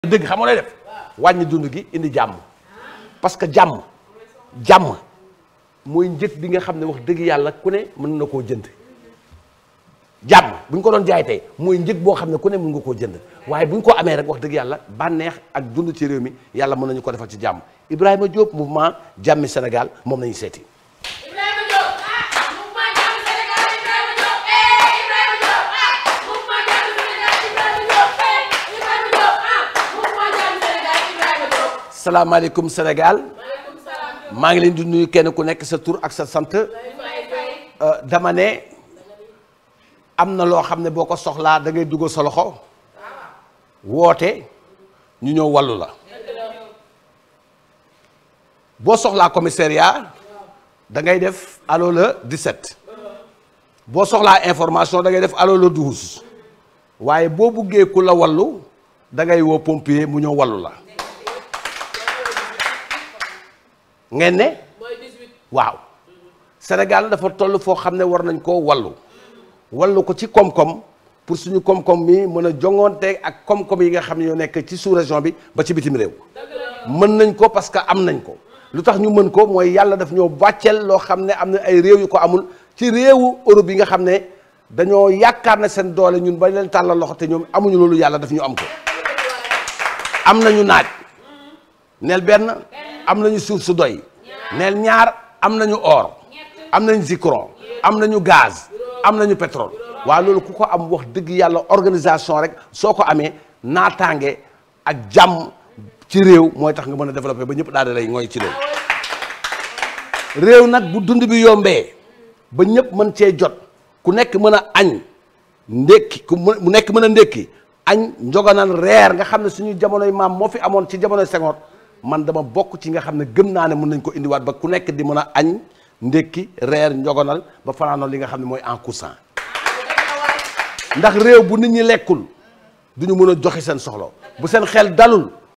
dëgg xam nga lay def wàññi dund gi indi jàmm parce que jàmm jàmm mooy njëg bi nga xam ne wax dëgg yàlla ku ne mën na koo jënd jàmm bu ñu ko doon jaay tey mooy njëg boo xam ne ku ne mën nga koo jënd waaye bu ñu ko amee rek wax dëgg yàlla bànneex ak dund ci réew mi yàlla mën nañu ko defal ci jàmm Ibrahima Diop mouvement jàmmi Sénégal moom nañu seeti Ibrahima Diop ah mouvement Jàmmi Sénégal Ibrahima Diop eh Ibrahima Diop ah mouvement Jàmmi Sénégal Ibrahima Diop eh Ibrahima Diop ah mouvement Jàmmi Sénégal Ibrahima Diop. salaamaaleykum Sénégal maaleykum salaam Diop. maa ngi leen di nuyu kenn ku nekk sa tur ak sa sant fay fay. Euh, dama ne am na loo xam ne boo ko soxlaa da ngay dugal sa loxo woote ñu ñëw wàllu la boo soxlaa commissariat da ngay def allo le 17 boo soxlaa information da ngay def allo le 12 waaye boo buggee ku la wallu da ngay woo pompier mu ñëw wallu la ngeen ne mooy 18. waaw Sénégal dafa toll foo xam ne war nañ koo wallu wallu ko ci koom-koom pour suñu koom-koom mi mën a jongoonte ak koom-koom yi nga xam ne ñoo nekk ci sous région bi ba ci bitim réew mën nañ ko parce que am nañ ko lu tax ñu mën ko mooy yàlla daf ñoo bàcceel loo xam ne am na ay réew yu ko amul ci réewu Europe yi nga xam ne dañoo yaakaar ne seen doole ñun ba leen tàllal loxo te ñoom amuñu loolu yàlla daf ñu am ko am nañu naaj neel benn am nañu suuf su doy neel ñaar am nañu or am nañu zircon am nañu gaz am nañu pétrole waaw loolu ku ko am wax dëgg yàlla organisation rek soo ko amee naataange ak jàmm ci réew mooy tax nga mën a développer ba ñëpp daal di lay ngooy ci réew réew nag bu dund bi yombee ba ñëpp mën cee jot ku nekk mën a añ ndékki ku mu nekk mën a ndékki añ njoganal reer nga xam ne suñu jamonoy maam moo fi amoon ci jamonoy Senghor man dama bokk ci nga xam ne gëm naa ne mën nañ ko indiwaat ba ku nekk di mën a añ ndékki reer njoganal ba fanaanoon li nga xam ne mooy en coussin ndax réew bu nit ñi lekkul du ñu mën a joxe seen soxla bu seen xel dalul